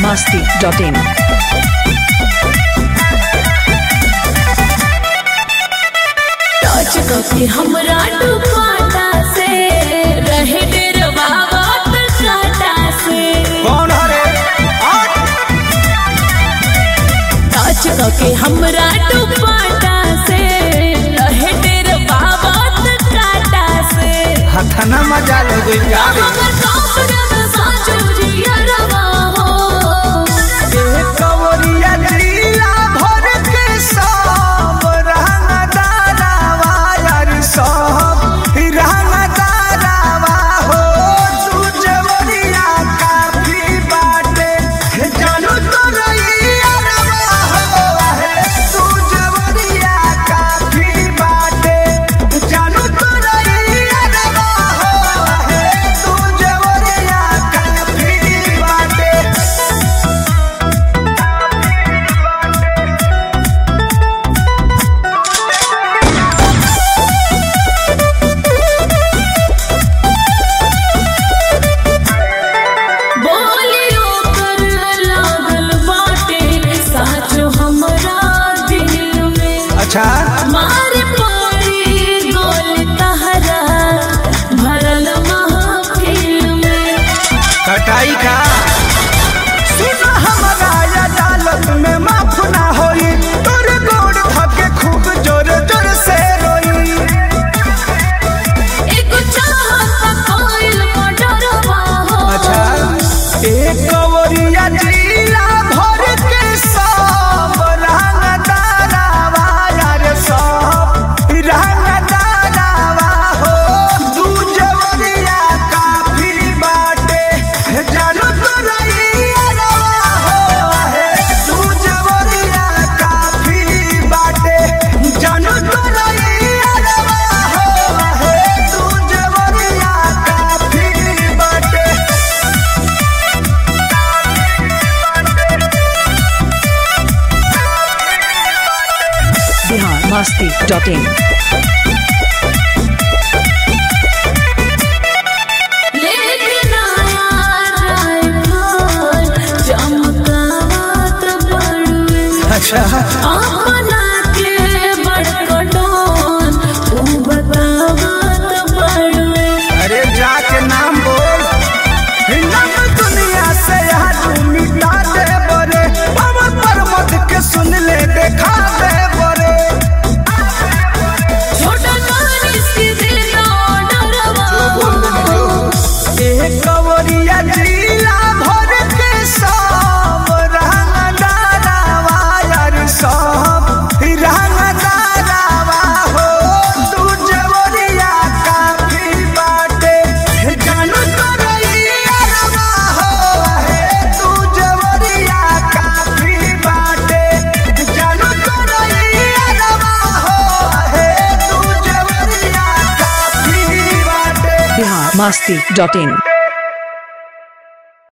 masti.in. Touch कके हमरा दुपाटा से रहे डेरवा बात काटा से कौन हरे आठ टच कके हमरा दुपाटा से रहे डेरवा बात काटा से हथना मजा ले गई यार हमर काफरम साचुरिया रवा हो ए कवरिया लीला भर के सब रंग दारावा यार सब रंग दारावा हो तू जवरिया काफी बाटे जानू तो नहीं अरवा हो है तू जवरिया काफी बाटे जानू तो नहीं अरवा हो है तू जवरिया काफी बाटे बोलियो कर लागल बाटे साचो हमरा दिल में अच्छा मार पड़ी गोल तहरा भरल महफिल में कटाई का सुन हमारा अदालत में माफ ना होई तोर गोड़ धके खूब जोर जोर से रोई एक चाहत कोइल मडरवा हो एक कवरिया जिला भर के सब रंग दारावा यार सब रंग दारावा हो दू जवरिया काफी बाटे जानू तो रही अरवा हो है दू जवरिया काफी बाटे जानू तो रही अरवा हो है दू जवरिया काफी बाटे Bihar masti.in. लेकिन आया राइफल चमकावत बड़ुए अच्छा अपना के बड़कटोन तू बतावत बड़ुए अरे जाके नाम बोल हिंदन दुनिया से यार मिटा दे बरे पवन पर्वत के सुन ले देखा दे बरे छोटा कहानी सी दिल डरवा एक कवरिया जिला भर के सब रंग दारावा यार सब रंग दारावा हो तू जवरिया काफी बाटे जानू तो रही अरवा हो है तू जवरिया काफी बाटे जानू तो रही अरवा हो है तू जवरिया काफी बाटे Bihar masti.in.